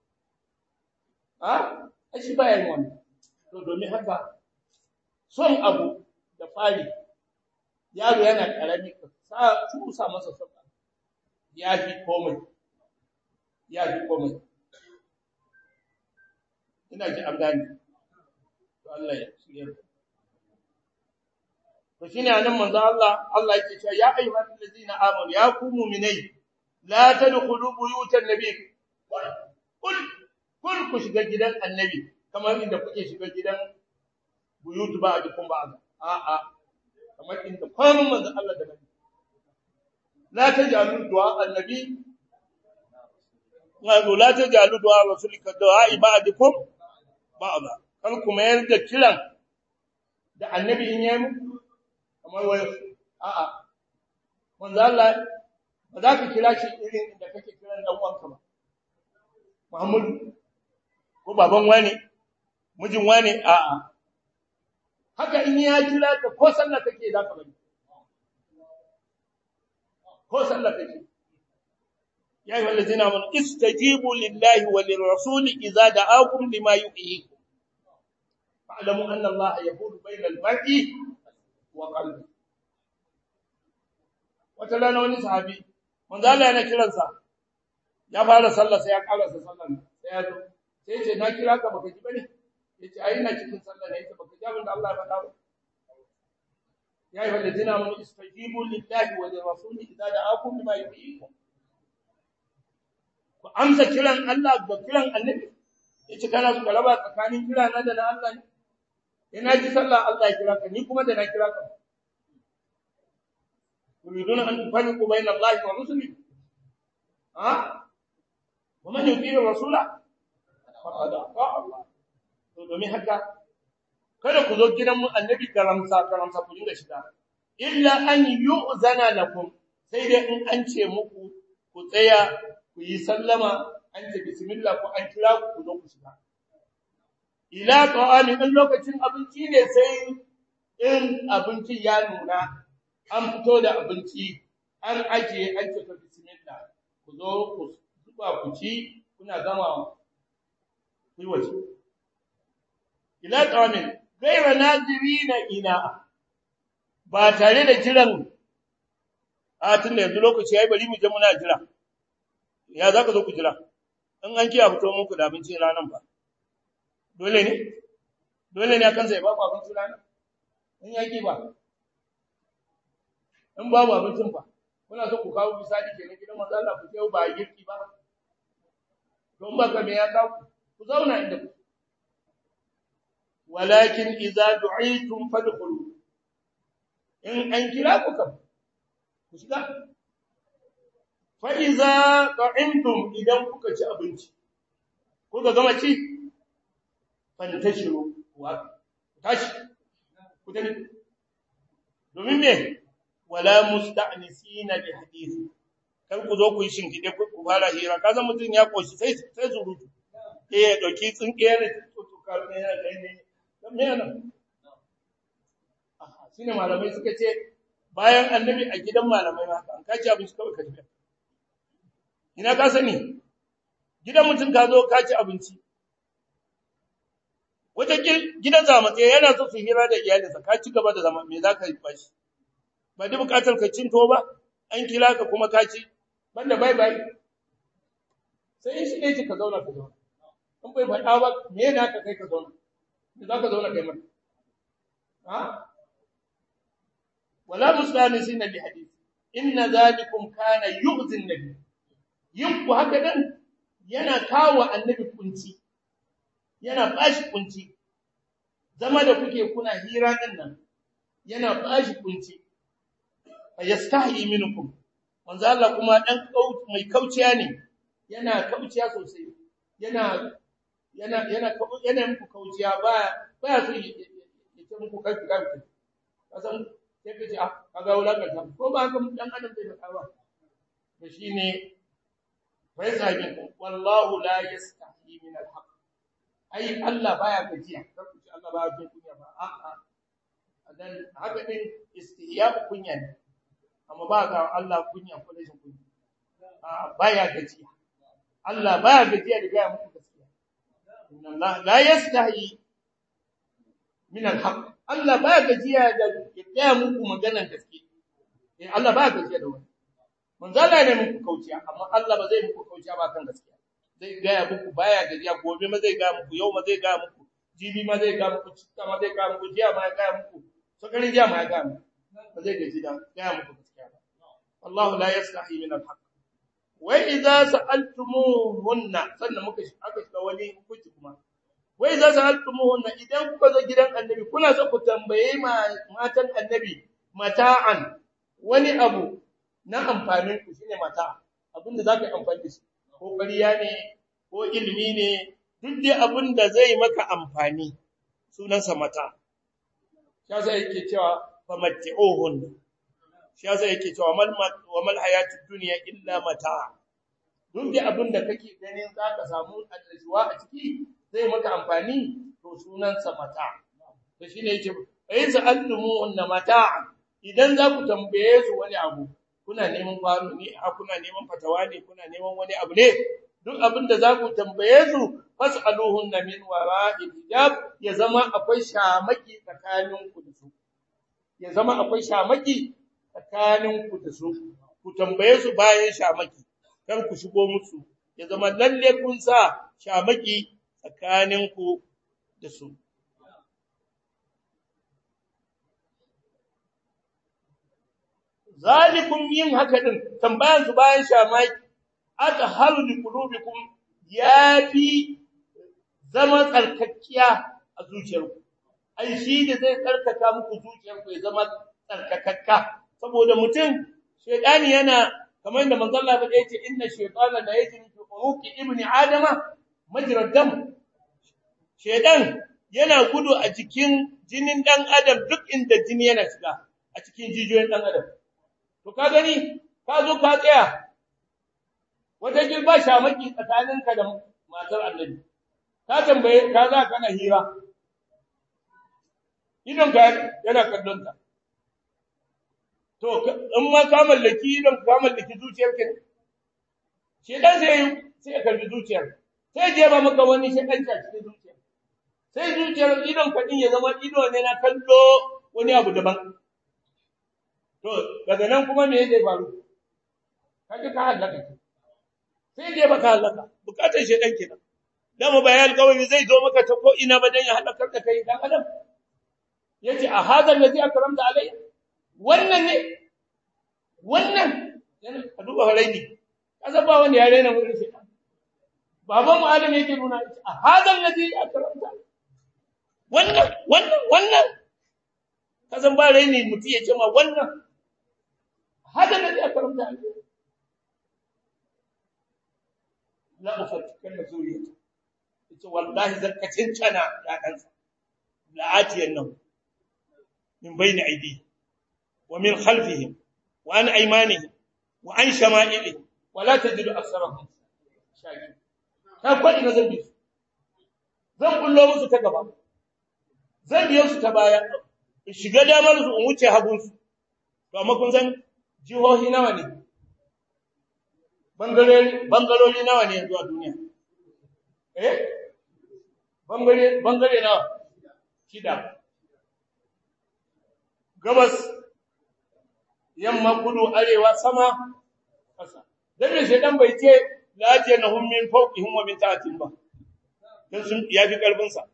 ha ai shi baya yin wannan to domin haka son abu da fari yaro yana karami sa tusa masa sabba ya fi komai ya fi komai ina ji an gane to Allah ya shirye to shine anan manzo Allah Allah yake cewa ya ayyuhal ladina amanu ya ku mu'minai la tadkhulu buyutan nabiy kul kul ku shiga gidan annabi kamar inda kuke shiga gidan buyut ba'dukum ba'd a'a kamar inda kwanan manzo Allah da nabi la tajalu du'a annabi wa la tajalu du'a rasulika du'a ba'dukum ba'd kar kuma yarda kiran da annabi in yayi muku kamar wai a'a manzo Allah ba za ka kira shi irin da kake kiran dan uwanka ba Muhammadu ko baban wani mijin wani a'a haka in ya kira ka ko sallah kake za ka bari ko sallah kake ya ayyuhal ladzina amanu istajibu lillahi wa lirrasuli idza da'akum lima yuhyikum fa'lamu anna allaha yaqulu bainal mar'i wa qalbi wata rana wani sahabi manzo Allah yana kiransa ya fara sallah sai ya karasa sallar sai ya zo sai ya ce na kira ka baka ji bane yace ai ina cikin sallah ne yace baka ji abin da Allah ya faɗa ba ya ayyuhal ladina amanu istajibu lillahi wa lirrasuli idza da'akum lima yuhyikum ku amsa kiran Allah da kiran annabi yace kana su kalaba tsakanin kira na da na Allah ne ina ji sallah Allah ya kira ka ni kuma da na kira ka yuriduna an tufariqu bayna Allah wa rusulihi ha wa man yuti rasula faqad ata Allah to domin haka kada ku zo gidan mu annabi karamsa karamsa ku dinga shiga illa an yu'zana lakum sai dai in an ce muku ku tsaya ku yi sallama an ce bismillah ku an kira ku ku zo ku shiga ila ta'ami in lokacin abinci ne sai in abinci ya nuna an fito da abinci an ajiye an ce bismillah ku zo ku zuba ku ci kuna gama ku yi waje ila ta'amin gaira nazirina ina ba tare da jiran a tun da yanzu lokaci yayi bari mu je muna jira ya zaka zo ku jira in an kiya fito muku da abincin ranan ba dole ne dole ne akan sai ba ku abincin ranan in yaki ba in babu abincin fa kuna so ku kawo misali kenan gidan manzo Allah ku ce ba girki ba don ba ka me ya kawo ku zauna inda ku walakin idza du'itum fadkhulu in an kira ku kam ku shiga fa idza qa'imtum idan kuka ci abinci kuka gama ci fantashiru wa tashi ku tafi domin me wala musta'nisina bi hadisi kar ku zo ku yi shinkide ku fara hira kaza mutun ya koshi sai sai surutu eh ya dauki tsinkiya ne to ka ne ya kai ne me yana shine malamai suka ce bayan annabi a gidan malamai ma an kaci abinci kawai ka tafi ina ka sani gidan mutun ka zo ka ci abinci wata gidan zamatse yana so su hira da iyalinsa ka ci gaba da zama me za ka yi bashi ba da bukatar ka cin to ba an kira ka kuma ka ci banda bye bye sai shi ne ka zauna ka zauna in bai faɗa ba me yana ka kai ka zauna me za ka zauna kai mata ha wala mustanisina bi hadith inna zalikum kana yu'zi an-nabi yin ku haka dan yana kawo annabi kunci yana bashi kunci zama da kuke kuna hira din nan yana bashi kunci yastahi minkum manzo Allah kuma dan mai kauciya ne yana kauciya sosai yana yana yana yana muku kauciya ba ba su yi ce muku kai kai kasan sai kace ah kaga wulakanta ko ba haka dan adam bai faɗa ba to shine fa yasabi wallahu la yastahi min alhaq ai Allah baya gajiya kar ku ce Allah baya jin kunya ba a'a dan haka din istihya kunya ne amma ba ga Allah kunya ko rashin kunya a baya gajiya Allah baya gajiya da ga muku gaskiya inna Allah la yastahi min alhaq Allah baya gajiya da ya muku maganar gaske eh Allah baya gajiya da wani manzo Allah ne muku kauciya amma Allah ba zai muku kauciya ba kan gaskiya zai ga muku baya gajiya gobe ma zai ga muku yau ma zai ga muku jibi ma zai ga muku citta ma zai ga muku jiya ma ya ga muku sakarin jiya ma ya ga muku ba zai gaji da ga muku Allah la yastahi min al-haq wa idza sa'altumuhunna sannan muka aka shiga wani hukunci kuma wa idza sa'altumuhunna idan kuka zo gidan annabi kuna so ku tambaye matan annabi mata'an wani abu na amfanin ku shine mata abinda zaka yi amfani da shi ko ƙarya ne ko ilimi ne duk dai abinda zai maka amfani sunansa mata shi yasa yake cewa famatti'uhunna shi yasa yake cewa mal wa mal hayatud dunya illa mata duk da abin da kake ganin zaka samu annashuwa a ciki zai maka amfani to sunan sa mata to shine yake ayin sa'allumu anna mata idan za ku tambaye su wani abu ku kuna neman kwano ne a kuna neman fatawa ne kuna neman wani abu ne duk abin da za ku tambaye su fas'aluhunna min wara'i hijab ya zama akwai shamaki tsakanin ku da su ya zama akwai shamaki tsakanin ku da su ku tambaye su bayan shamaki kar ku shigo musu ya zama lalle kun sa shamaki tsakanin ku da su zalikum yin haka din tambayan su bayan shamaki atharu li qulubikum yafi zama tsarkakkiya a zuciyarku ai shi da zai tsarkaka muku zuciyarku ya zama tsarkakakka saboda mutum shedani yana kamar da manzon Allah ya ce inna shaytana la yajri fi uruqi ibni adama majra dam shedan yana gudu a cikin jinin dan adam duk inda jini yana shiga a cikin jijiyoyin dan adam to ka gani ka zo ka tsaya wata gilba shamaki tsakaninka da matar annabi ka tambaye ka za kana hira idon ka yana kallon ta to in ma ka mallaki idon ka mallaki zuciyar ka shedan sai sai ya kalli zuciyar sai je ba maka wani shedan ta cikin zuciyar sai zuciyar idon ka din ya zama ido ne na kallo wani abu daban to daga nan kuma me zai faru kaje ka halaka sai dai baka halaka bukatar shedan kenan dama bayan alƙawari zai zo maka ta ko ina ba dan ya halakar da kai dan adam yace a hadha allazi akramta alayya wannan ne wannan yana ka duba haraini kaza ba wani yare na wurin shedan baban mu adam yake nuna a hadha allazi akramta wannan wannan wannan kazan ba raini mutum ya ce ma wannan hada allazi akramta alayya la ufattikanna zuriyata yace wallahi zan kacin cana ya dansa la atiyan nan min bayni aidi wa min khalfihim wa an aymanihim wa an shama'ilihim wa la tajidu aktharahum shakirin ta kwadi na zambi zan kullo musu ta gaba zan biyo su ta baya shiga damar su in wuce hagun su to amma kun san jihohi nawa ne bangarori nawa ne yanzu a duniya eh bangare bangare nawa shida gabas yamma kudu arewa sama kasa dan me shedan bai ce laje na hum min fawqihim wa min ta'atin ba dan sun yafi karfin sa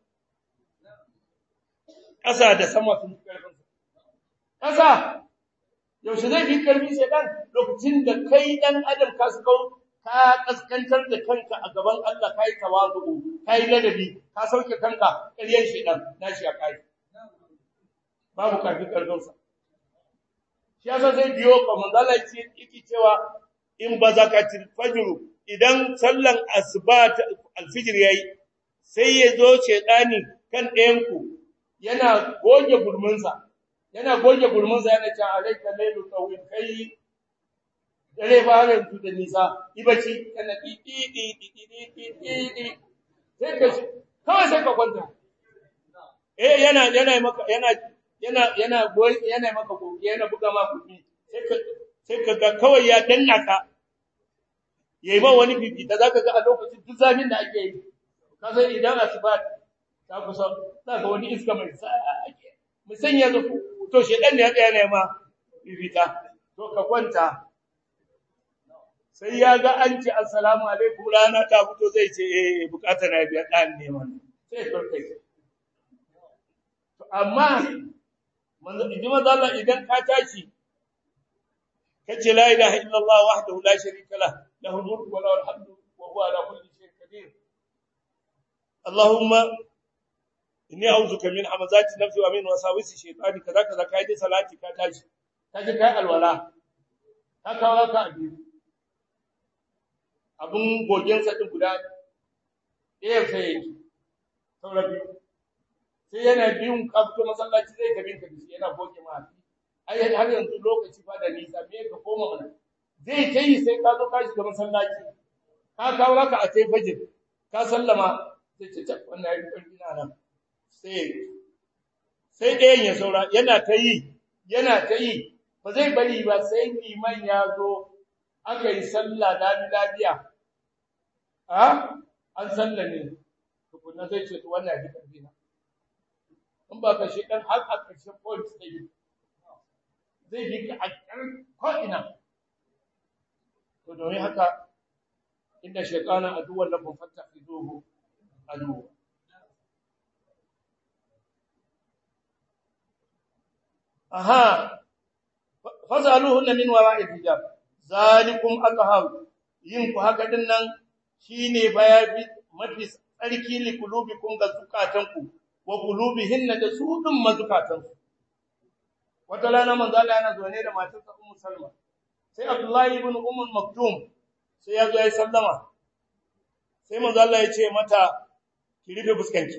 kasa da sama sun fi karfin sa kasa yaushe zai fi karfin shedan lokacin da kai dan adam ka su ka kaskantar da kanka a gaban Allah kai tawazu kai ladabi ka sauke kanka ƙaryan shedan nashi a kai babu kafi karfin sa shi yasa zai biyo ka manzala ce yake cewa in ba zakatil fajr idan sallan asuba alfijir yayi sai ya zo shedani kan ɗayan ku yana goge gurminsa yana goge gurminsa yana cewa alayka laylu tawil kai dare ba ran tu da nisa ibaci kana di di di di di di di sai ka kawai sai ka kwanta eh yana yana maka yana yana yana goyi yana maka goge yana buga ma kuɗi sai ka sai ka ga kawai ya danna ka yayi ba wani bibi da zaka ga a lokacin duk zafin da ake yi ka san idan asuba ta kusa za ka wani iska mai ake musanya zo to shedan ne ya tsaya ne ma bibita to ka kwanta sai ya ga an ce assalamu alaikum rana ta fito zai ce eh bukatar na biya dan ne wannan sai ka kai to amma manzo idan manzo Allah idan ka tashi kace la ilaha illallah wahdahu la sharika lah lahu mulku wa lahu alhamdu wa huwa ala kulli shay'in qadir allahumma inni a'udhuka min hamazati nafsi wa min wasawisi shaytani kaza kaza kai da salati ka tashi kaje kai alwala ka kawo ka abi abun gogen sa din guda ɗaya sai yake saura biyu sai yana biyun kafto masallaci zai tabi ka dashi yana goge ma ai har yanzu lokaci fa da nisa me ka koma mana zai kai sai ka zo ka shiga masallaci ka kawo ka a sai fajir ka sallama sai ce ta wannan yayi karfi na nan sai sai ɗayan ya saura yana ta yi yana ta yi ba zai bari ba sai liman ya zo aka yi sallah da lafiya a an sallame tukunna zai ce to wannan ya karfi na in ba ka shi dan har a ƙarshen point sai zai bi ka a ƙarshen ko ina to domin haka inda shaytana aduwwan lakum fattakhizuhu aduwwa aha fasaluhunna min wara'i hijab zalikum athhar yin ku haka din nan shine bayabi mafi tsarki li kulubikum ga zukatanku wa qulubihinna da su din mazukatansu wata rana manzo Allah yana zaune da matarsa Ummu Salma sai Abdullahi ibn Umm Maktum sai ya zo ya sallama sai manzo Allah ya ce mata ki rufe fuskanki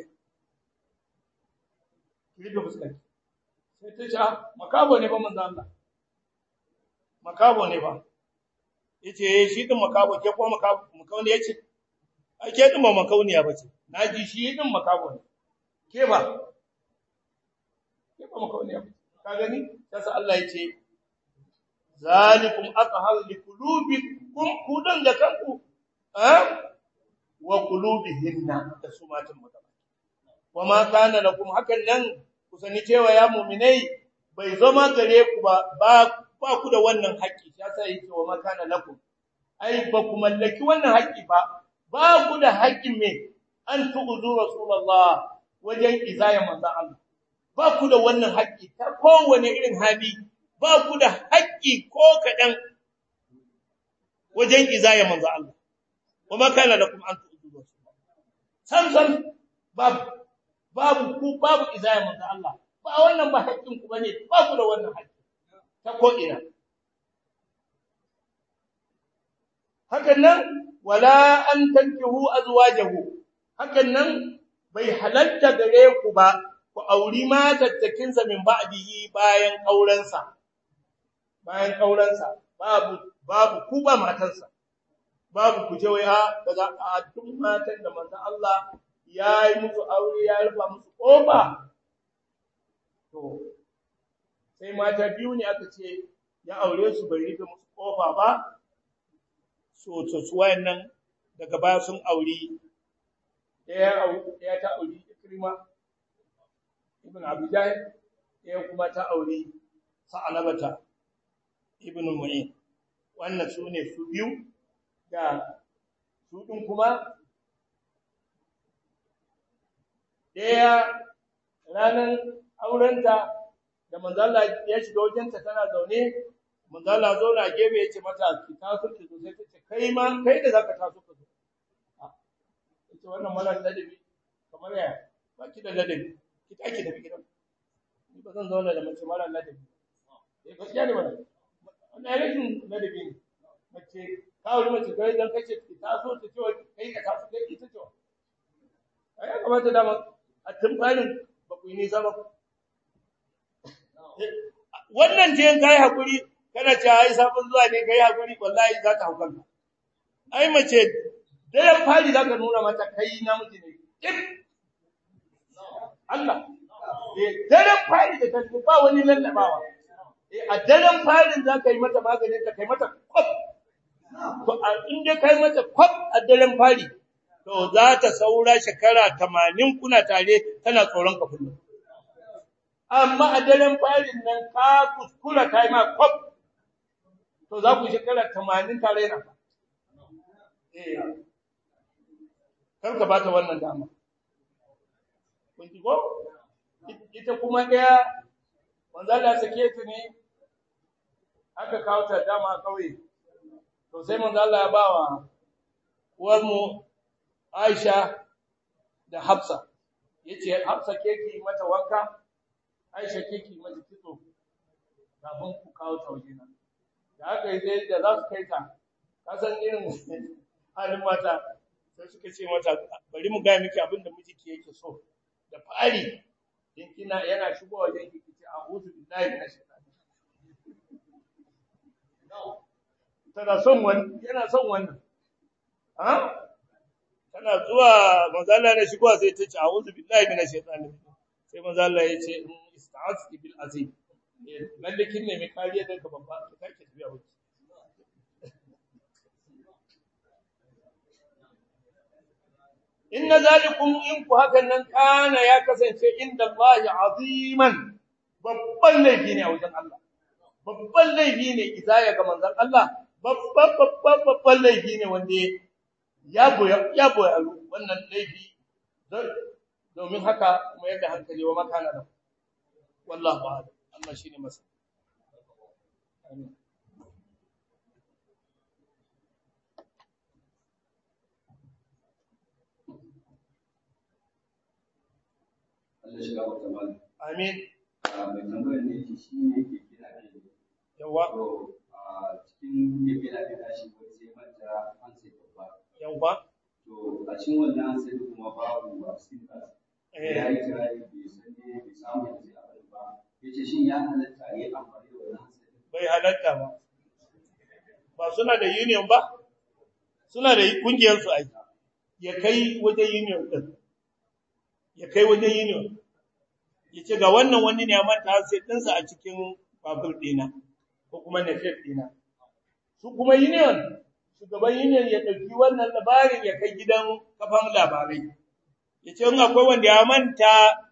ki rufe fuskanki sai ta ce makabo ne ba manzo Allah makabo ne ba yace shi din makabo ke ko makabo makauni yace ai ke din ba makauniya bace naji shi din makabo ne ke ba ke ba makauniya ka gani sai Allah yace zalikum athharu liqulubikum kudan da kanku eh wa qulubihinna da su matan mutaba wama kana lakum hakan nan kusani cewa ya mu'minai bai zama gare ku ba ba ba ku da wannan haƙƙi ya sai yake wa makana lakum ai ba ku mallaki wannan haƙƙi ba ba ku da haƙƙin me an tu'zu rasulullah wajen izaya manzo Allah ba ku da wannan haƙƙi ta kowane irin hali ba ku da haƙƙi ko kadan wajen izaya manzo Allah wa makana lakum an tu'zu rasulullah san san babu babu ku babu izaya manzo Allah ba wannan ba haƙƙin ku bane ba ku da wannan haƙƙi ta ko'ina. Hakan nan, wala an tankihu azwajahu hakan nan bai halatta gare ku ba, ku auri matattakinsa min ba'dihi bayan ƙaurensa, bayan ƙaurensa, babu, babu ku ba matansa, babu ku je waya daga a duk matan da manzan Allah ya yi musu aure ya rufa musu ƙofa. To, sai mata biyu ne aka ce ya aure su bai rufe musu kofa ba so to su wayannan daga baya sun auri daya daya ta auri Ikrima ibn Abi Jahl daya kuma ta auri Sa'alabata ibn Mu'in wannan su ne su biyu da su din kuma daya ranan aurenta da manzo Allah ya shiga wajenta tana zaune manzo Allah zauna gebe yace mata ki taso ki zo sai ta ce kai ma kai da zaka taso ka zo yace wannan mala ladabi kamar ya ba ki da ladabi ki take da gidan ni ba zan zauna da mace mara ladabi eh gaskiya ne wannan wannan rashin ladabi ne mace ka wuri mace kai dan kace ki taso ta ce kai ka taso kai ita ce ai ya kamata da a tun farin ba ku yi nisa ba wannan je kai hakuri kana ce ai sabon zuwa ne kai hakuri wallahi za ta hukunta ai mace daren fari za ka nuna mata kai namiji ne kin Allah eh daren fari da ta ba wani lallabawa eh a daren farin za ka yi mata maganin ta kai mata kwaf to in dai kai mata kwaf a daren fari to za ta saura shekara 80 kuna tare tana tsoron ka kullum amma a daren farin nan ka kuskura kai ma kwaf to za ku shekara 80 tare na eh kar ka bata wannan dama kun ji ko ita kuma daya manzo Allah sake ta ne aka kawo ta dama kauye to sai manzo Allah ya bawa uwar mu Aisha da Hafsa yace Hafsa ke ki mata wanka Aisha ke ki mata kitso kafin ku kawo ta waje nan da aka yi sai da za su kai ta ka san irin halin mata sai suka ce mata bari mu ga miki abin da miji yake so da fari in kina yana shigo wajen ki kici a'udhu billahi minash shaitani tana son wannan yana son wannan ha tana zuwa manzo Allah ne shigo sai ta ce a'udhu billahi minash shaitani sai manzo Allah ya ce ista'azti bil azim lalle kin nemi kariya daga babba ki kake tafiya wuce inna zalikum in ku hakan nan kana ya kasance inda Allah aziman babban laifi ne a wajen Allah babban laifi ne izaya ga manzon Allah babban babban babban laifi ne wanda ya boya ya boya wannan laifi domin haka kuma yadda hankali wa makana da wallahu a'lam Allah shine masa amin Allah shiga wata mali. amin Mai tambayar ne yake shi ne yake gina ne. yawa To a cikin ya gina ne na shi wani sai manta an sai babba. yawa To a cikin wannan sai kuma babu a cikin kasa. Ya yi kira ne bai san ne bai samu yanzu a bari ba. Ya ce shin ya halatta ya yi amfani da wannan sai. bai halatta ba ba suna da union ba suna da kungiyar su aiki ya kai wajen union din ya kai wajen union ya ce ga wannan wani ne ya manta sai dinsa a cikin babur dina ko kuma nafef dina su kuma union shugaban union ya ɗauki wannan labarin ya kai gidan kafan labarai ya ce in akwai wanda ya manta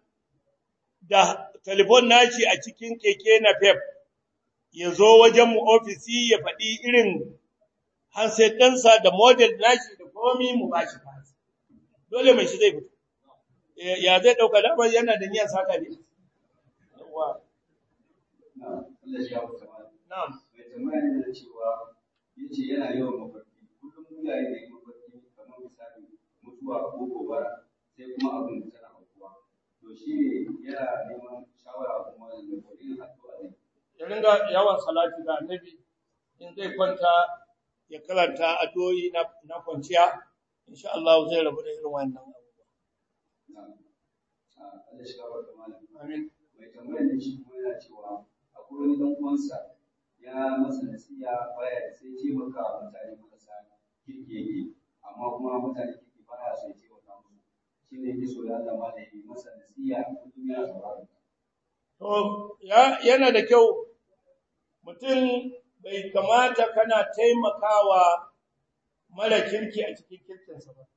da telefon nashi a cikin keke nafef ya zo wajen mu ofisi ya faɗi irin handset ɗinsa da model nashi da komi mu ba shi fasi dole mai shi zai fito ya zai ɗauka damar yana da niyyar saka ne yawa Na Allah shiga wata mali. na'am Mai tambaya ne da cewa ya ce yana yawan mafarki. Kullum mu yayi da yi mafarki kamar misali mutuwa ko gobara sai kuma abin tana aukuwa. To shi ne yana neman shawara kuma da kodin addu'a ne. ya ringa yawan salati ga annabi in zai kwanta ya karanta addu'o'i na na kwanciya insha Allah zai rabu da irin wannan abubuwa Na Allah shiga wata mali. amin mai tambayar da shi kuma yana cewa akwai wani dan uwansa ya masa nasiya baya da sai taimaka wa mutane marasa kirki yake amma kuma mutane kirki baya so ya taimaka musu shi ne yake so ya Allah ma da yi masa nasiya kullum yana sauraron To, ya, yana da kyau mutum bai kamata kana taimakawa mara kirki a cikin kirkinsa ba.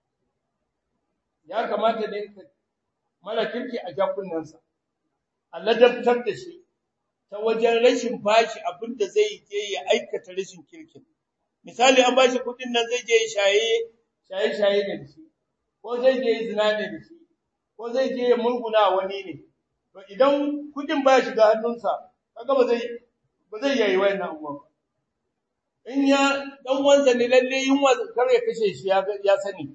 Ya kamata ne ka mara kirki a jakunansa, a ladabtar da shi ta wajen rashin bashi abin da zai je ya aikata rashin kirkin. Misali an bashi kuɗin nan zai je shaye shaye-shaye ne da shi, ko zai je zina ne da shi, ko zai je ya murguna wani ne. to idan kudin ba shiga hannunsa kaga ba zai ba zai yayi wannan abubuwan ba in ya dan wansa ne lalle yunwa kar ya kashe shi ya ya sani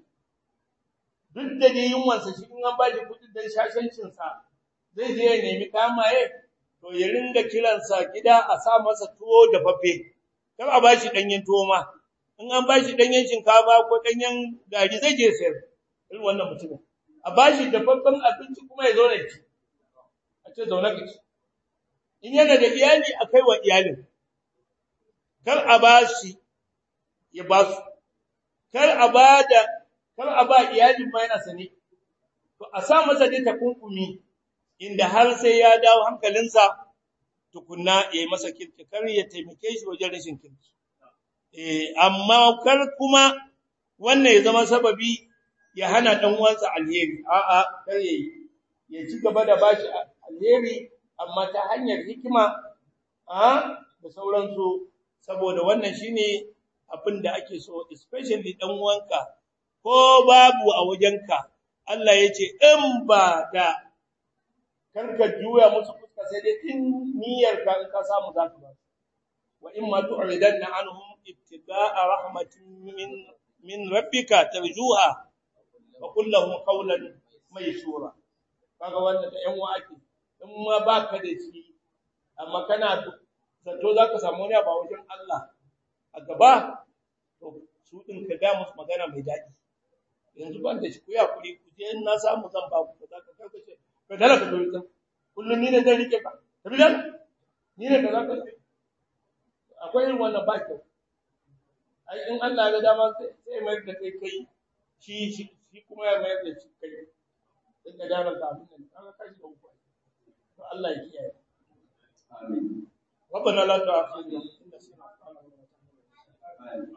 duk da dai yunwansa shi in an ba shi kudin dan shashancin sa zai je ya nemi kamaye to ya ringa kiransa gida a sa masa tuwo da fafe kar a ba shi danyen tuwo ma in an ba shi danyen shinkafa ko danyen gari zai je sayar irin wannan mutumin a ba shi dafaffen abinci kuma ya zo da shi a ce zaune ka ci in yana da iyali a kai wa iyalin kar a ba shi ya ba su kar a ba da kar a ba iyalin ma yana sane to a sa masa dai takunkumi inda har sai ya dawo hankalinsa tukunna ya yi masa kirki kar ya taimake shi wajen rashin kirki eh amma kar kuma wannan ya zama sababi ya hana dan uwansa alheri a'a kar yayi ya ci gaba da bashi alheri amma ta hanyar hikima a da sauransu saboda wannan shine abin da ake so especially dan uwanka ko babu a wajenka Allah yace in ba da karka juya musu fuska sai dai in niyyar ka ka samu zaka ba wa in ma tu'ridanna anhum ibtida'a rahmatin min min rabbika tarjuha wa qul lahum qawlan maysura kaga wannan da yan uwa ake in ma baka da shi amma kana zato zaka samu ne ba wajen Allah a gaba to su din ka ga musu magana mai daɗi yanzu ban da shi ku ya kuri ku je in na samu zan ba ku kaza ka karkace ka dala ka dole kullun ni ne zan rike ka tabi dan ni ne kaza ka akwai irin wannan ba kyau ai in Allah ya ga dama sai sai mai da kai kai shi shi kuma ya mai da shi kai in ka dara ka abin nan kaga kashi da uku to Allah ya kiyaye آمين ربنا لا تؤاخذنا إن نسينا أخطأنا ولا تحمل آمين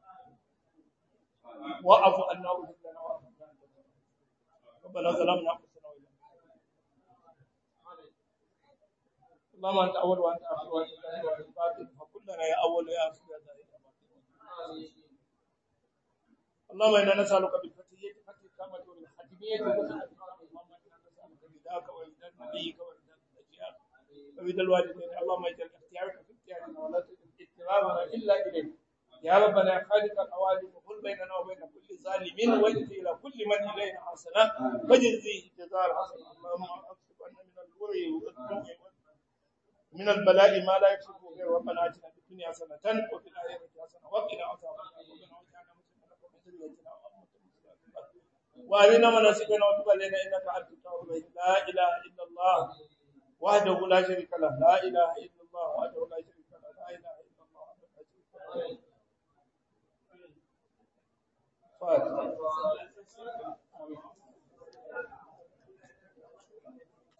آمين واعف عنا واغفر لنا وارحمنا ربنا ظلمنا انفسنا وإن لم اللهم انت اول وانت اخر وانت ظاهر وانت باطن فكلنا يا اول يا اخر يا ظاهر يا باطن اللهم انا نسالك بالفتيه فتح الكامه والختميه وسعه اللهم انا نسالك بداك ورضا نبيك ورضا الاشياء ورضا الوالدين اللهم اجعل اختيارك في اختيارنا ولا تجعل اضطرارنا الا اليك يا ربنا يا خالق العوالم وقل بيننا وبين كل ظالم واجزي الى كل من الينا حسنه فجزيه جزاء الحسن اللهم اكتب عنا من الوري والذنوب من البلاء ما لا يكشف غير ربنا اتنا في الدنيا حسنه وفي الاخره حسنه وقنا عذاب النار ربنا واجعلنا مسلمين لك ومن ذريتنا وامه مسلمه وارنا مناسكنا وتب علينا انك انت التواب الرحيم لا اله الا الله وحده لا شريك له لا اله الا الله وحده لا شريك له لا اله الا الله وحده لا شريك له فاتحة